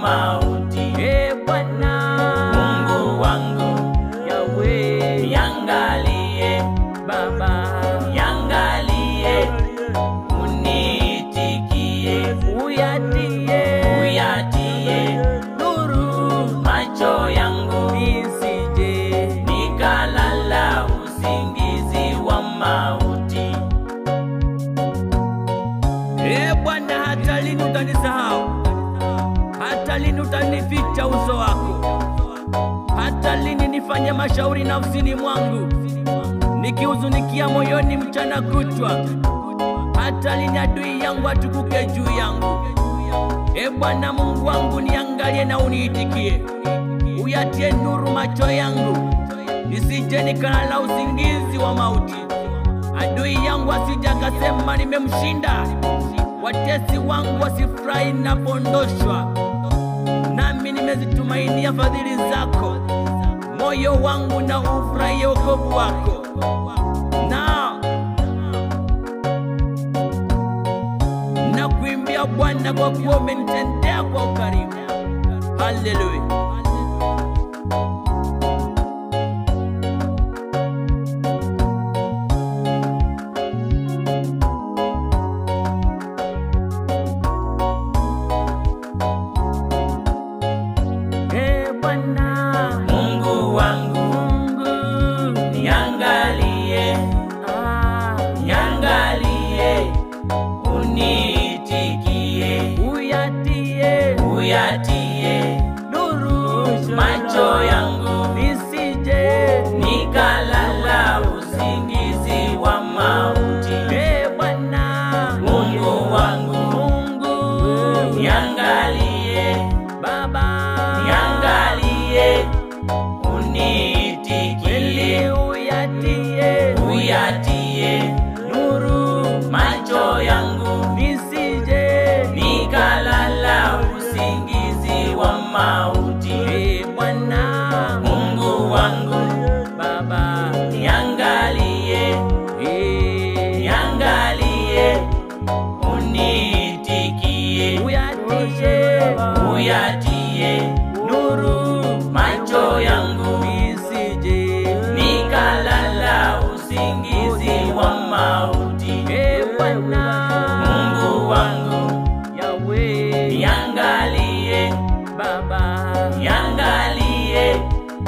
mauti. E Bwana Mungu wangu, Yawe niangalie, Baba niangalie, unitikie, uyatie uyatie nuru macho yangu, nisije nikalala usingizi wa mauti. E Bwana, hata lini utanisahau? Hata lini utanificha uso wako? Hata lini nifanye mashauri nafsini mwangu, nikihuzunikia moyoni mchana kutwa? Hata lini adui yangu atukuke juu yangu? E Bwana Mungu wangu, niangalie na uniitikie, uyatie nuru macho yangu, nisije nikalala usingizi wa mauti. Adui yangu asije akasema nimemshinda, watesi wangu wasifurahi napondoshwa. Nami nimezitumainia fadhili zako, moyo wangu na ufurahie wokovu wako. Na nakuimbia Bwana kwa kuwa umenitendea kwa ukarimu. Haleluya. E Bwana Mungu wangu, Mungu, niangalie, ah, niangalie, unitikie, uyatie uyatie nuru macho yangu, nisije nikalala usingizi wa mauti. E Bwana Mungu wangu, Mungu niangalie, Baba niangalie, unitikie, kweli uyatie uyatie nuru macho yangu, nisije nikalala usingizi wa mauti. E Bwana Mungu wangu, Baba niangalie, e niangalie, unitikie, uyatie uyatie nuru macho yangu, nisije nikalala usingizi wa mauti. E Bwana Mungu wangu, Yawe niangalie, Baba niangalie,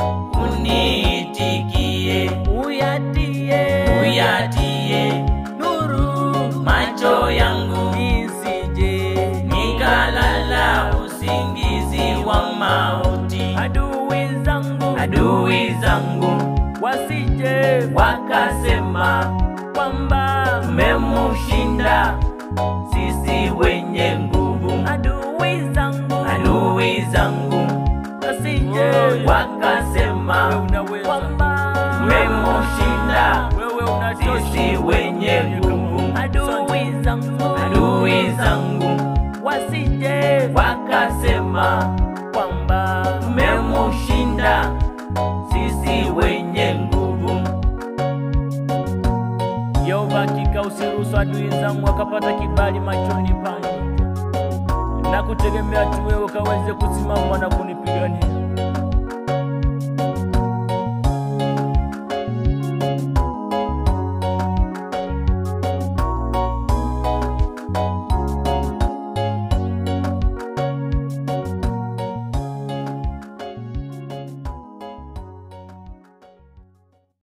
unitikie, uyatie uyatie nuru macho yangu, nisije nikalala usingizi wa mauti. adui zangu Adui zangu wasije wakasema kwamba memushinda, sisi wenye nguvu. adui zangu Adui zangu wasije wakasema kwamba memushinda, wewe unatosha sisi wenye nguvu. adui zangu Adui zangu wasije wakasema kwamba memushinda, sisi wenye nguvu. Yehova, hakika usiruhusu adui zangu wakapata kibali machoni pangu, na kutegemea tu wewe ukaweze kusimama na kunipigania.